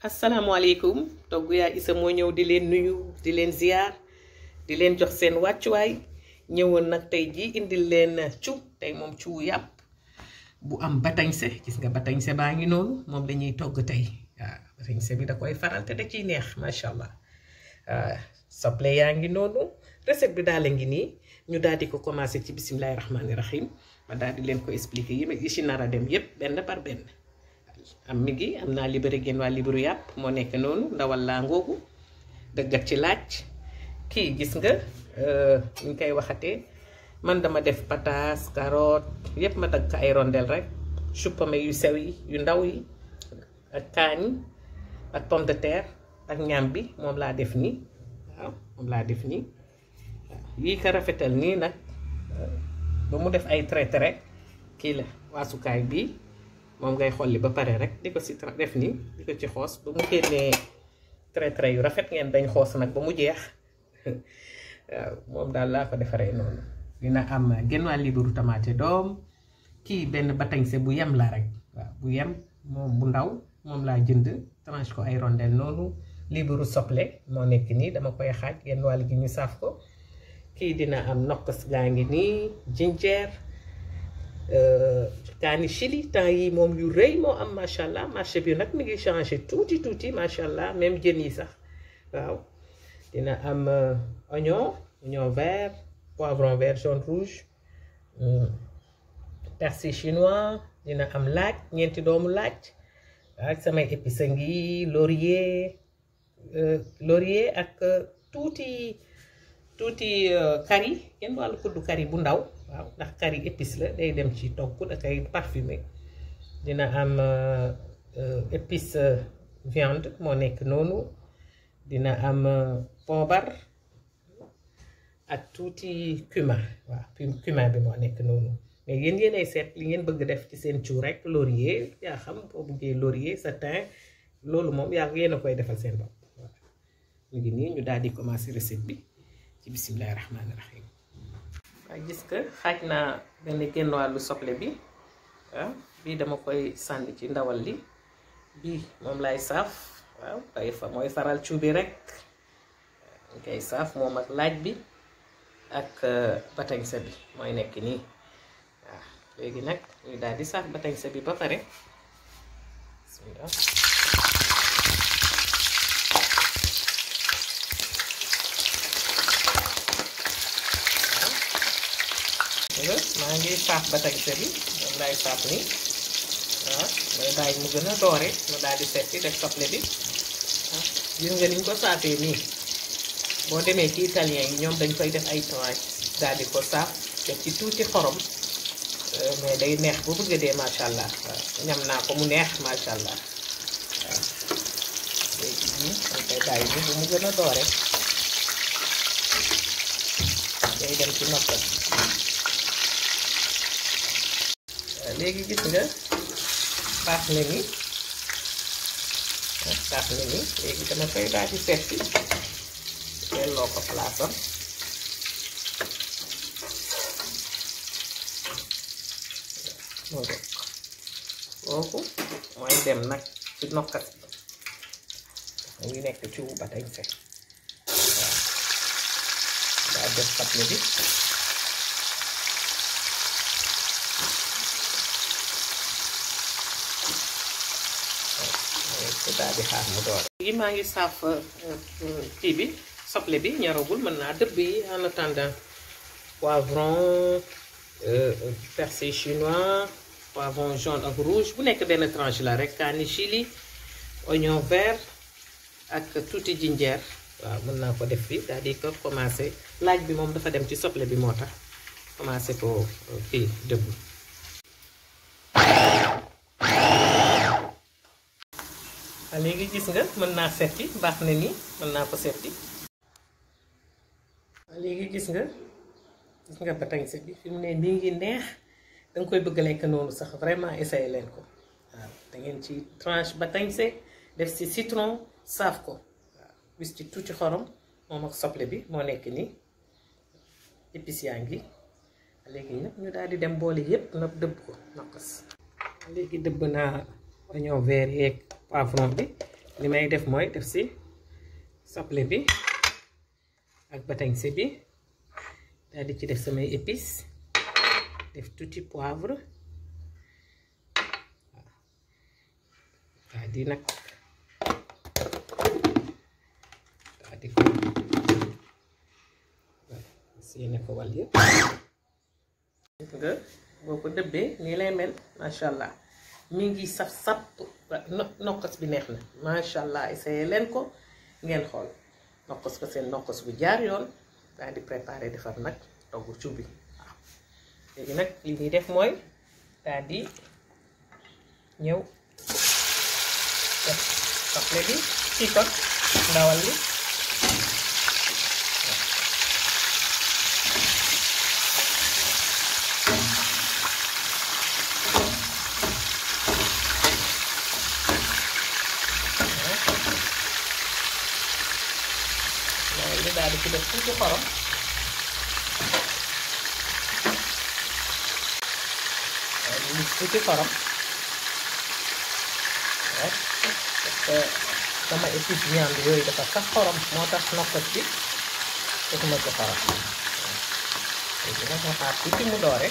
asalaamaaleykum togg yaa isa moo ñëw di leen nuyu di leen ziar di leen jox seen wàccuwaay ñëwoon nag tey jii indil leen cu tey moom cu yàpp bu am batañse gis nga batañse baa ngi noonu moom lañuy togg tey waaw batañse bi da koy faral te da ciy neex macha allah waaw soble yaa ngi noonu recette bi daal a ngi nii ñu daal di ko commencé ci bisimilahi rahmaani rahim ma daal di leen ko expliquer yi yi ci nar a dem yépp benn par benn am mi ngi am naa libéré génn waa libéru yàpp moo nekk noonu ndawal laa ngoogu dëggat ci laaj kii gis nga ñu koy waxatee man dama def pataas carotte yépp ma dagg ko ay rondel rek chou-pommé yu sew yi yu ndaw yi ak kaañ ak pomme de terre ak ñaam bi moom laa def nii waaw moom laa def nii yii ko rafetal nii nag ba mu def ay trait trait kii la waasukaay bii moom ngay xolli ba pare rek di ko si def nii di ko ci xoos ba mu génnee trait trait yu rafet ngeen dañ xoos nag ba mu jeex waaw moom daal laa ko defaree noonu dina am genn waa liibaru tamaate doom kii benn batañse bu yem la rek waaw bu yem moom bu ndaw moom laa jënd tranche ko ay rondel noonu liibaru soble moo nekk nii dama koy xaaj genn wàll gi ñu saaf ko kii dina am nokkas gaa ngi nii jinjeer kaani chili temps yi moom yu rëy moo am macha allah marché bi nag mi ngi changé tuuti tuuti macha allah même jën yi sax waaw dina am oignon oignon vert poivron vert jaune rouge persil chinois dina am laaj ñeenti doomu laaj ak samay épices ngi laurier laurier ak tuuti tuuti kari kenn wàllu kuddu kari bu ndaw waaw ndax kari épice la day dem ci togg da koy parfumé dina am épice viande moo nekk noonu dina am poobar ak tuuti cumin waaw cumin bi moo nekk noonu mais yéen yéenay seet li ngeen bëgg def ci seen cu rek laurier yaa xam boo bëggee laurier sa thym loolu moom yaa yéen a koy defal seen bopp waaw mu ngi nii ñu daal di commencer recette bi ci bisimilahi rahmaani rahim waaw gis nga xaaj naa benn genn wàllu soble bi waaw bii dama koy sànni ci ndawal li bii moom lay saaf waaw day fa mooy faral cu bi rek ñu koy saaf moom ak laaj bi ak batañse bi mooy nekk nii waaw léegi nag ñu daal di saaf batañse bi ba pare bismillah maa ngi saaf batañse bi moom laay saaf nii waaw mooy bàyyi mu gën a doore mu daal di setti def soble bi ah gis nga niñ ko saafee nii boo demee ci italien yi ñoom dañ koy def ay tranche daal di ko saaf def ci tuuti xorom mais day neex bu bëgg dee macha allah waaw ñam naa ko mu neex macha allah waaw léegi nii dañ koy bàyyi ni bu mu gën a doore day dem ci noppal léegi gis nga baax na ni baax na ni léegi dama koy daal di setti delloo ko palaasam moo def kooku mooy dem nag ci nokkas bi mu ngi nekk ci wu batañse waaw daa def soble bi daal di xaar mu door yi maa ngi saaf kii bi soble bi ñoragul mën naa dëbb yi en attendant poivron persil chinois poivron jaune ak rouge bu nekk benn tranche la rek kaani chili oignon vert ak tuuti jinjeer waaw mën naa ko def fii daal di ko commencé laaj bi moom dafa dem ci soble bi moo tax commencé ko kii dëbb waaw léegi gis nga mën naa setti baax na nii mën naa ko setti waaw léegi gis nga gis nga batañse bi fi mu ne nii ngi neex danga koy bëgg lekk noonu sax vraiment essayé leen ko waaw da ngeen ci tranche batañse def ci citron saaf ko waaw bis ci tuuti xorom moom ak soble bi moo nekk nii épices yaa ngi léegi nag ñu daal di dem boole yépp nag dëbb ko naqas léegi dëbb naa oignon vert yeeg poivron bi li may def mooy def si soble bi ak batañse bi daal di ci def samay épices def tuuti poivre daal di nag daal di ko séene ko wal yëpp nga boo ko dëbbee nii lay mel macha allah mi ngi saf sap nokkos bi neex na macha allah essayé leen ko ngeen xool nokkos ko seen nokkos bu jaar yoon daal di préparé defar nag togg cuub bi waaw léegi nag li ñuy def mooy daal di ñëw def soble bi ci ko ndawal li li daal di ci def tuuti xorom li tuuti xorom parce que sama épice viande yooyu dafa sax xorom moo tax nokkos bi defuma ci xorom léegi nag ma xaar tuuti mu doore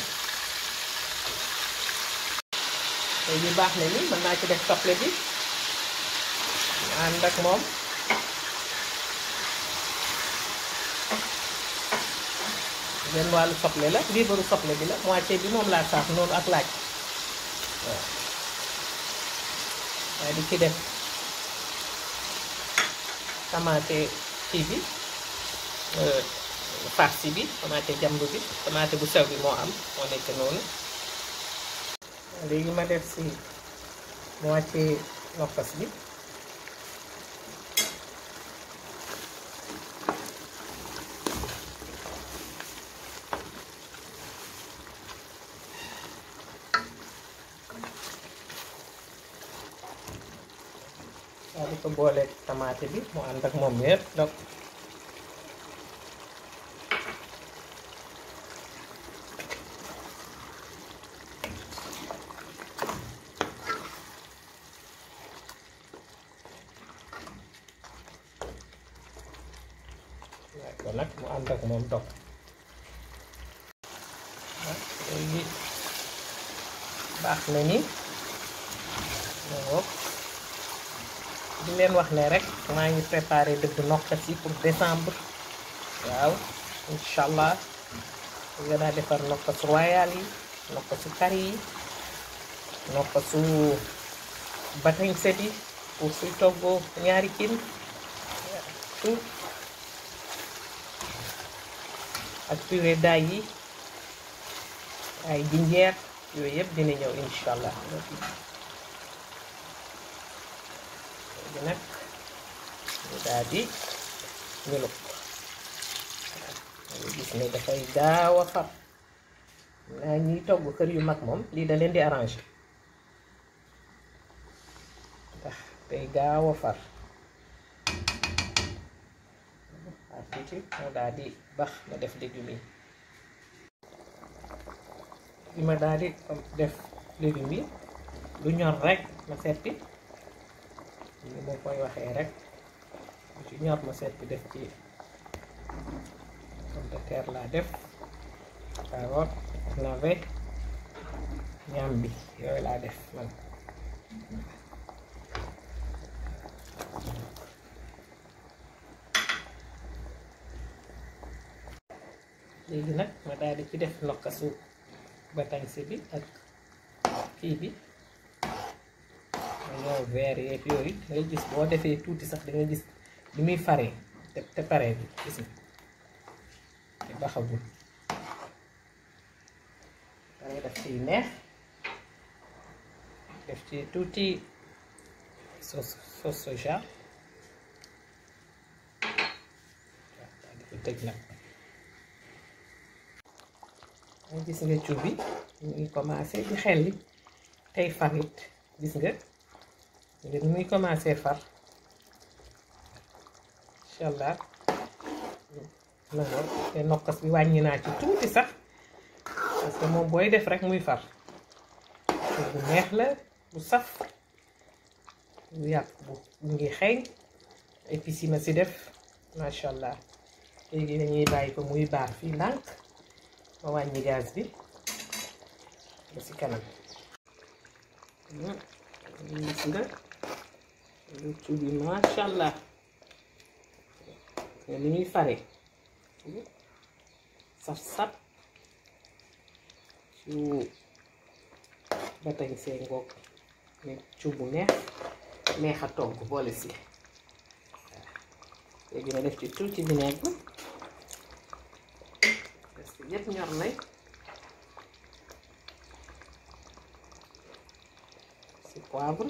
léegi baax na ni mën naa ci def soble bi ànd ak moom benn wàllu soble la liibaru soble bi la moitié bi moom laa saaf noonu ak laaj waaw waaye di ci def tamaate kii bi farci bi tamaate jàmb bi tamaate bu sew bi moo am moo nekk noonu léegi ma def si moitié nokkos bi daal di ko boole tamaate bi mu ànd ak moom yëpp donc waaye ko nag mu ànd ak moom dog léegi baax na ni di leen wax ne rek maa ngi préparé dëgg nokkas yi pour décembre waaw incha allah gën a defar nokkas royal yi nokkasu kari yi nokkasu batañse bi pour suy toggoo ñaari cin tout ak purée d'ail yi ay jinjeer yooyu yëpp dina ñëw incha allah léegi nag ñu daal di ñuluk waaw gis ne dafay gaaw a far naa ñuy togg kër yu mag moom lii da leen di arrangé ndax day gaaw a far waaw tuuti moo daal di bax ma def légumes yi bi ma daal di def légumes yi lu ñor rek ma seppi li ma koy waxee rek lu ci ñor ma seppi def ci pomme de terre laa def carotte navet ñam bi yooyu laa def man léegi nag ma daal di ci def nokkasu batañse bi ak kii bi ñoo vert yeeg yooyu ngay gis boo defee tuuti sax da nga gis li muy faree te te paree bi gis nga te baxagul dangay def ci neex def ci tuuti sauce sauce soja waaw daal di ko tëj nag nga gis nga cuub bi ñu ngi commencé di xelli tey farit gis nga ngir muy commencé far incha allah nangoor te nokkas bi wàññi naa ci tuuti sax parce que moom booy def rek muy far bu neex la bu saf yàpp bu mu ngi xeeñ épices yi ma si def macha allah léegi dañuy bàyyi ko muy baar fii ndànk ma wàññi gaz bi ba si kanam gis nga luccu bi macha allah nga ni ñuy fare saf-saf ci batañ see ngoog ne cu bu neex neex a togg boole si léegi ma def ci tuuti vinaigre parce que yëpp ñor nañ si poivre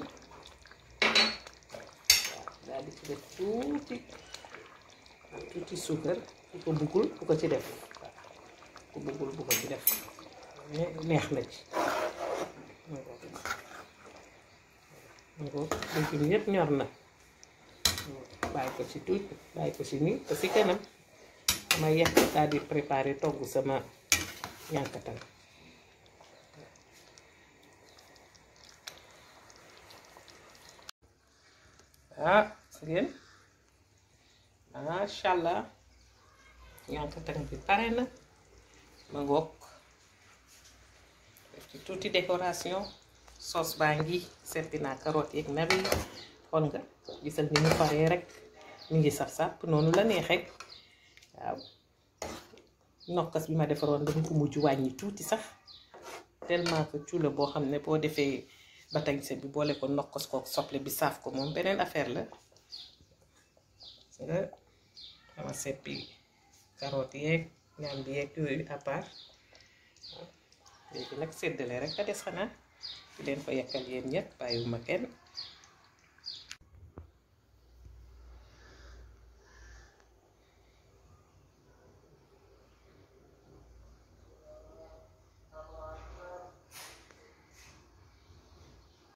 waaw daal di ci def tuuti tuuti suukar ku ko buggul bu ko ci def waaw ku buggul bu ko ci def neex na ci ngoo léegi bi yëpp ñor na bàyyi ko ci tuuti bàyyi ko ci nii te si kanam ma yekk daal di préparer togg sama ñànkatan ah ngeen macha allah ñànkatan bi pare na ma ngoog def ci tuuti décoration sauce baa ngi seppi naa carotte yeeg nabi xool nga gisal ni mu paree rek mu ngi saf sàpp noonu la neexee waaw nokkas bi ma defaroon dama ko mujj wàññi tuuti sax tellement que cuula boo xam ne boo defee batañse bi boole ko nokkas kook soble bi saaf ko moom beneen affaire la nga dama seppi carotte yeeg ñaam bi yeeg yooyu à part léegi nag séddale rek a des xanaa di leen ko yekkal yéen ñett bàyyiwuma kenn